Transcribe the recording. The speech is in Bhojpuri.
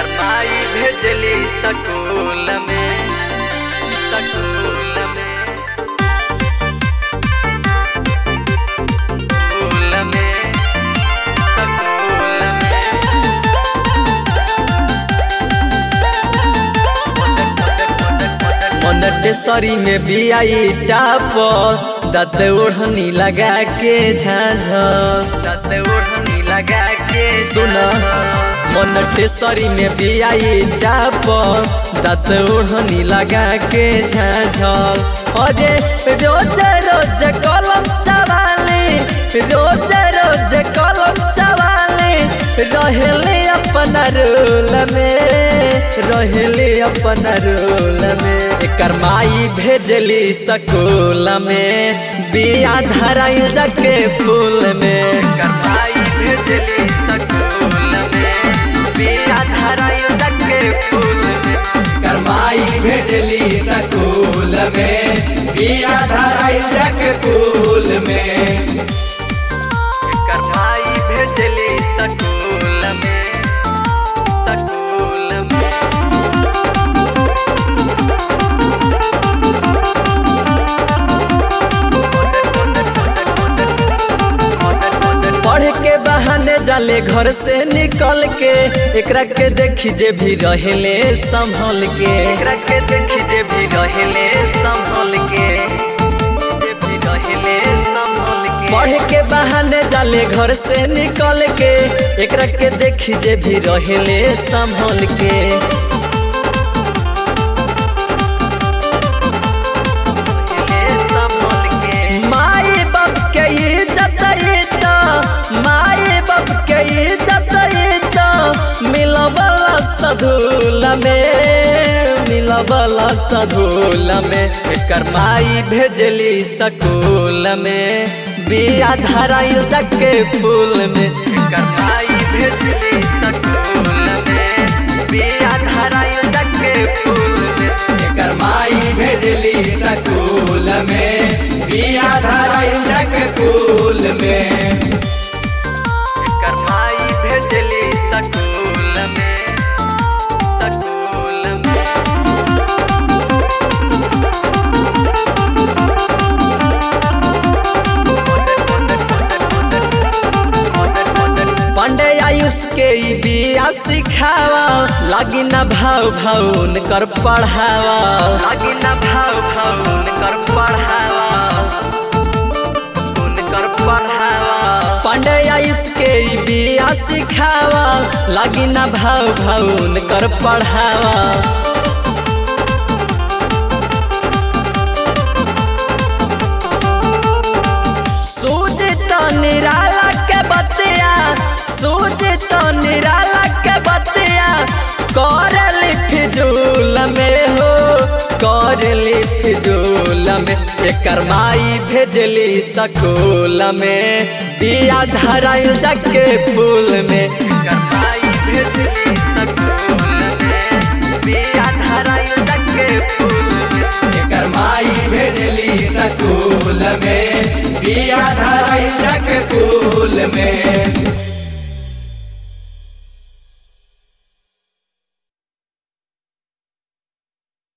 एकर माई भेजली सकूल में सकूल में सकूल में सकूल में मोनेटेसरी में भी आई टाप दत ओढ़नी लगा के झाझ दत ओढ़नी लगा के सुन मोनेटेसरी में भी आई टाप दत ओढ़नी लगा के झाझ अरे रोज रोज कलम चवाले रोज रोज कलम चवाले रहले अपन रोल में रहले अपन रोल में एकर माई भेजली सकूल में बिया धराइल जाके फूल में एकर माई भेजली सकूल में बिया धराइल जाके फूल में एकर माई भेजली सकूल में बिया धराइल जग फूल में एकर माई भेजली सकूल में सकूल में पढ़ के बहाने जाले घर से निकल के एकरा के देखी जे भी रहेले संभल के एकरा के देखी जे भी रहेले संभल के जे भी रहेले संभल के पढ़ के बहाने जाले घर से निकल के एकरा के देखी जे भी रहेले संभल के माई बाप के इज्जत तो माई बाप के इज्जत तो मिलबला सधूल में मिलबला सधूल में एकर माई भेजली सकूल में बिया धराइल जाके फूल में एकर माई भेजली सकूल में बिया धराइल जाके फूल में एकर माई भेजली सकूल में बिया धराइल जग फूल में एकर माई भेजली सकूल में सकूल में पांडे आयुष के ई बिया सिखावा लागी ना भाव भाव कर पढ़ावा लागी ना भाव भाव कर पढ़ावा कर पढ़ावा पांडे आयुष के ई बिया सिखावा लागी ना भाव भाव कर पढ़ावा सूझ तो निराला के बतिया सूझ तो निराला के बतिया करली फिजूल में हो करली फिजूल में एकर माई भेजली सकूल में बिया धराइल जाके फूल में एकर माई भेजली सकूल में बिया धराइल जाके फूल में एकर माई